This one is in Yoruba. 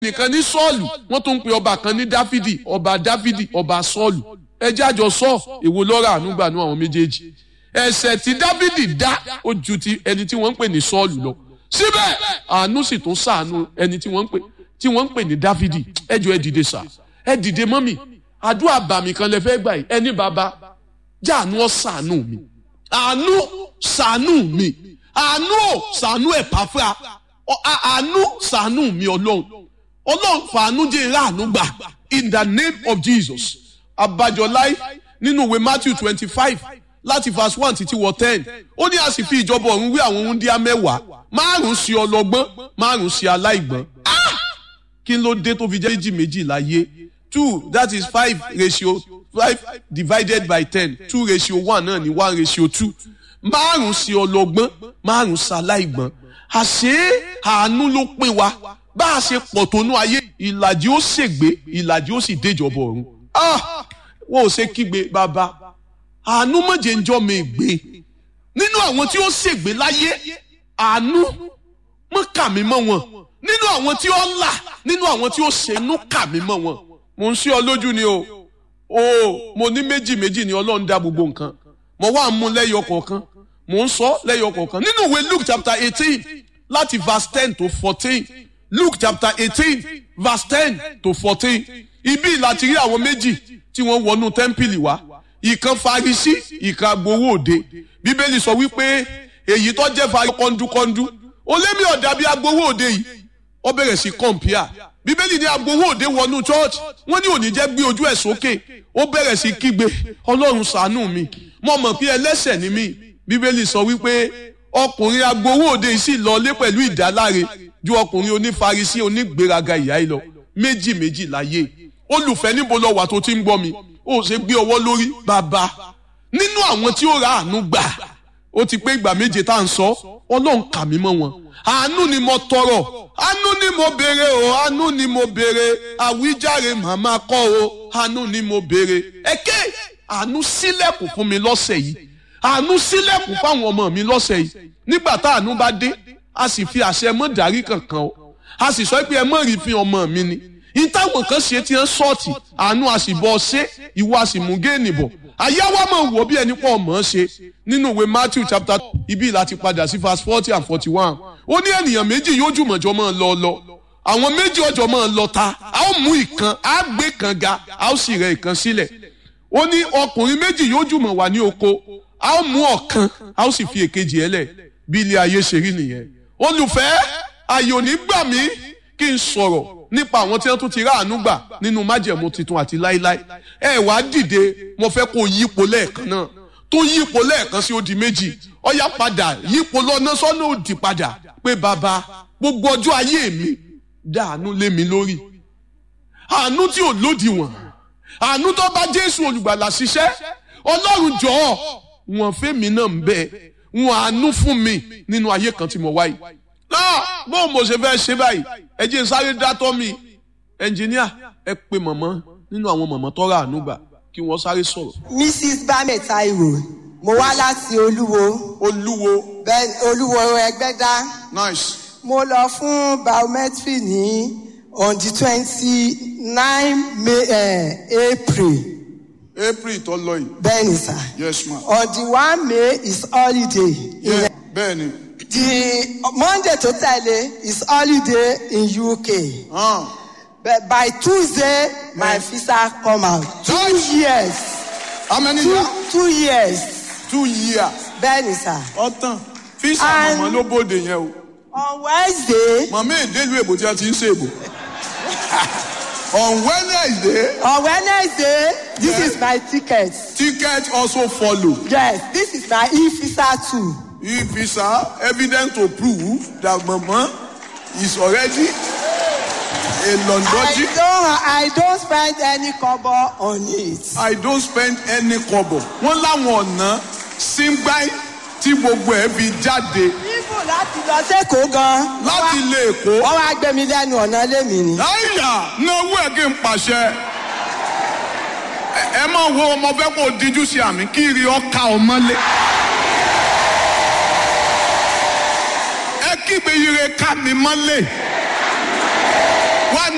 nìkan ní sọ́ọ̀lù wọ́n tún ń pe ọba kan ní dáfídì ọba dáfídì ọba sọ́ọ̀lù ẹjẹ́ àjọ sọ èwo lọ́ra ànúgbànú àwọn méjèèjì ẹ̀ṣẹ̀ tí dáfídì dá ó ju ti ẹni tí wọ́n ń pè ní sọ́ọ̀lù lọ síbẹ̀ àánú sì tún ṣàánú ẹni tí wọ́n ń pè tí wọ́n ń pè ní dáfídì ẹjọ́ ẹ dìde sà ẹ dìde mọ́mì àdúrà bàmí kan lẹ fẹ́ gbà yìí ẹni bàbá jáàánú ọ ṣàánú mi àánú ṣàánú mi àánú ò ṣàánú ẹ̀ pàfà àánú ṣàánú mi ọlọ́run ọlọ́run fàánú jẹ́ ìráàánú gbà in the name of jesus abájọ láì nínú ìwé matthew twenty five láti verse one títí wọ ten ó ní a sì fi ìjọba ọ̀run wí àwọn wúndíá mẹ́wàá márùn-ún sí ọlọ́gbọ́n márùn-ún sí aláìgbọ́n kí ló dé tó fi jẹ́ méjì méjì láyé two that is five ratio five divided by ten two ratio one náà ní one ratio two márùn-ún sí ọlọ́gbọ́n márùn-ún sí aláìgbọ́n àṣé àánú ló pín wa bá a ṣe pọ̀ tó nú ayé ìlàjì ó ṣègbé ìlàjì ó sì déjọba ọ̀run wọn ò ṣe kígbe bàbá àánú mọ̀jẹ̀ ń jọ́ mi gbé nínú àwọn tí ó ṣègbé láyé àánú mọ̀ kà mí mọ́ wọn nínú àwọn tí ó là nínú àwọn tí ó ṣẹ̀nú kà mí mọ́ wọn mo ń ṣí ọ lójú ni o o mo ní méjì méjì ni ọlọ́run dá gbogbo nǹkan mo wá mú lẹ́yọ kọ̀ọ̀kan mo ń sọ lẹ́yọ kọ̀ọ̀kan nínú ìwé luke chapter eighteen láti verse ten to fourteen luke chapter eighteen verse ten to fourteen ibi láti rí àwọn méjì tí wọ́n wọnú tẹ́ḿpìlì wá ìkan farisi ìkan agbowó òde bíbélì sọ wípé èyí tó jẹ́ fari kọ́ńdúkọ́ńdú olémi ọ̀dà bíi agbowó òde yìí ó bẹ̀rẹ̀ sí kọ̀ǹpìà bíbélì ní agbowó òde wọnú church wọ́n ní òní jẹ́ gbé ojú ẹ̀ sókè ó bẹ̀rẹ̀ sí kígbe ọlọ́run ṣàánú mi mo mọ̀ pé ẹlẹ́ṣẹ̀ ni mí bíbélì sọ wípé ọkùnrin agbowó òde yìí sì lọlé pẹ̀lú ìdáláre ju ọkùnrin onífarisi onígbéraga ìyá yìí lọ méjì méjì láyé olùfẹ́ níbo lọ wà tó ti ń gbọ́ mi ó ṣe gbé ọwọ́ lórí bàbá nínú àwọn tí ó ra àánú gbà ó ti pé ìgbà méje tá à ń sọ ọlọ́run kà mí mọ́ wọn àánú ni mo tọrọ àánú ni mo béèrè o àánú ni mo béèrè àwíjàre màmá kọ́ o àánú ni mo béèrè ẹ̀kẹ́ àánú sílẹ̀kùn fún mi lọ́sẹ̀ yìí àánú sílẹ̀kùn fáwọn ọmọ mi lọ́sẹ̀ yìí nígbà tá àánú bá dé a sì fi àṣẹ mọ́ dárí kankan o a sì sọ pé ẹ mọ́ rí fi ọmọ mi ni ìtàwọn kan ṣe ti ń sọ́ọ̀tì àánú a sì bọ́ ṣe ìwọ a sì mú géènì bọ̀ àyáwá máa wọ̀ bí ẹni pọ̀ mọ́ ṣe nínú ìwé Matthew chapter ibi láti padà sí verse forty and forty one ó ní ènìyàn méjì yóò jùmọ̀jọ́ máa lọ lọ àwọn méjì ọjọ́ máa lọ ta a ó mú ìkan a gbé kan ga a ó sì rẹ ìkan sílẹ̀ ó ní ọkùnrin méjì yóò jùmọ̀ wà ní oko a ó mú ọ̀kan a ó sì fi èkejì ẹ̀ lẹ̀ bí ilé ayé ṣe rí nìyẹn olùfẹ́ ayò ní gbà mí kí n sọ̀rọ̀ nípa àwọn tí wọ́n tún ti ráàánú gbà nínú májẹ̀mú tuntun àti láíláí ẹ wá dìde mo fẹ́ kó yípo lẹ́ẹ̀kan náà tó yípo lẹ́ẹ̀kan sí ó di méjì ọ̀yá padà yípo lọ́nà sọ́nà òdì padà pé bàbá gbogbo ọjọ́ ayé mi dàánú lé mi lórí àánú tí ò lódiwọ̀n àánú tó bá Jésù olùgbàlà ṣiṣẹ́ Ọlọ́run jọ̀ọ́ wọ́n fẹ́mi náà ń bẹ wọ́n àánú fún mi nínú ayé kan tí mo wáyé náà bó mo ṣe fẹ́ ṣe báyìí ẹ jẹ́ sáré dátọ́ mi ẹnjìníà ẹ pe mọ̀mọ́ nínú àwọn mọ̀mọ́ tọ́ra ànúgbà kí wọ́n sáré sọ̀rọ̀. mrs bame taiwo mo wá láti olúwo olúwo bẹ́ẹ̀ olúwo ẹgbẹ́dá nice mo lọ fún biometry ní on the twenty nine may uh, april april tó lọ yìí bẹ́ẹ̀ ni sà yes ma. on the one may is holiday. Yeah, bẹ́ẹ̀ ni. The Monday to tẹ̀lé is holiday in UK. Ah. But by Tuesday, my visa come out. Two Nice. years. how many Two, years. two years. two years. Bẹ́ẹ̀ni sà. ọ̀tàn fíìsì And- mọ̀mọ́ ló bóde yẹn o. On Wednesday, mọ̀mọ́ èdèlú èbò tí a ti ń ṣe èbò. on wednesday on Wednesday, this Yeah. is my ticket. ticket also follow. Yes, this is my e-visa too. e-visa evidence to prove that mama is already a I Londoji. don't, I don't spend any kobo on it. I don't spend any kobo. Wọ́n láwọn ọ̀nà síngbáì tí gbogbo ẹ̀ fi jáde Ibo láti lọ sẹ́kọ̀ọ́ gan. láti ilé Èkó. Wọ́n wá gbé mi lẹ́nu ọ̀nà lémi ni. Láyà náwó ẹ̀ kí n pàṣẹ. Ẹ- Ẹ máa wo ọmọ fẹ́ kó o díjú sí àmì kí iri ọkà ọmọlé. Ẹ kígbe ire ká mi mọ́lé.